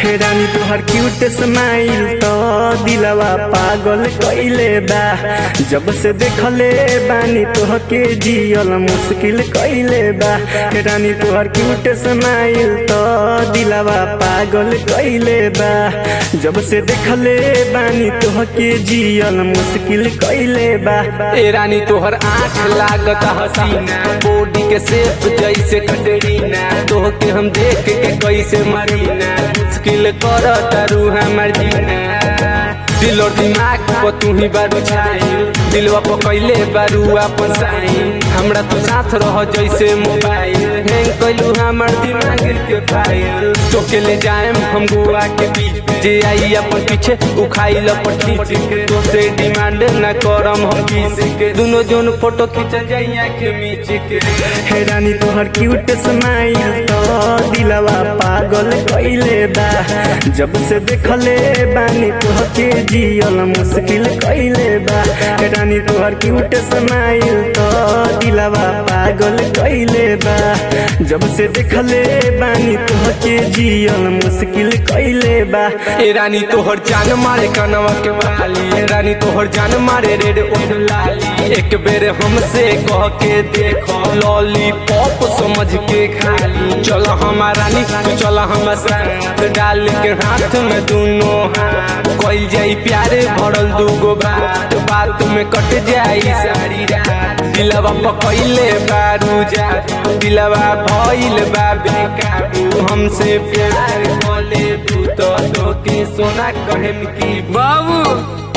हे रानी तोहर cute smile तो दिलवा पागल कइले बा जब से देखले बानी तोहके जियल मुश्किल कइले बा हे रानी तोहर क्यूट स्माइल तो दिलवा पागल कइले बा जब से देखले बानी तोहके जियल मुश्किल कइले बा ए रानी तोहर आँख लागत हसीना बॉडी के शेप जैसे कटरीना तोहके हम देख के कैसे मरीना मुश्किल कर तारू हमर जीना दिल और दिमाग पर तू ही बारू छाई दिलवा पर कैले बारू अपन साइन हमरा तो साथ रह जैसे मोबाइल हैंग कैलू हमर दिमाग के फाइल चौके ले जाएम हम गोवा के बीच जे आई अपन पीछे उखाई लपट खींच के दोसरे डिमांड ना करम हम किस के दोनों जोन फोटो खींचल जाई आँख मीच के हे रानी तोहर क्यूट स्माइल तो दिलवा पागल कइले बा जब से देखले बानी तोहके जियल मुश्किल कइले बा हे रानी तोहर क्यूट स्माइल तो दिलवा पागल कइले बा जब से देखले बानी तोहके जियल मुश्किल कइले बा ए रानी तोहर जान मारे कनवा के वाली ए रानी तोहर जान मारे रेड ओठ लाली एक बेर हमसे कह के देखो लॉलीपॉप समझ के खाली चल हमार रानी तू चल हम साथ डाल के हाथ में दोनों हाथ कइल जाई प्यारे भरल दूगो बात बात में कट जाई सारी रात दिलवा पकइले बारू जा दिलवा भइल बा बेकाबू हमसे प्यार कले तू तो के सोना कहेम की बाबू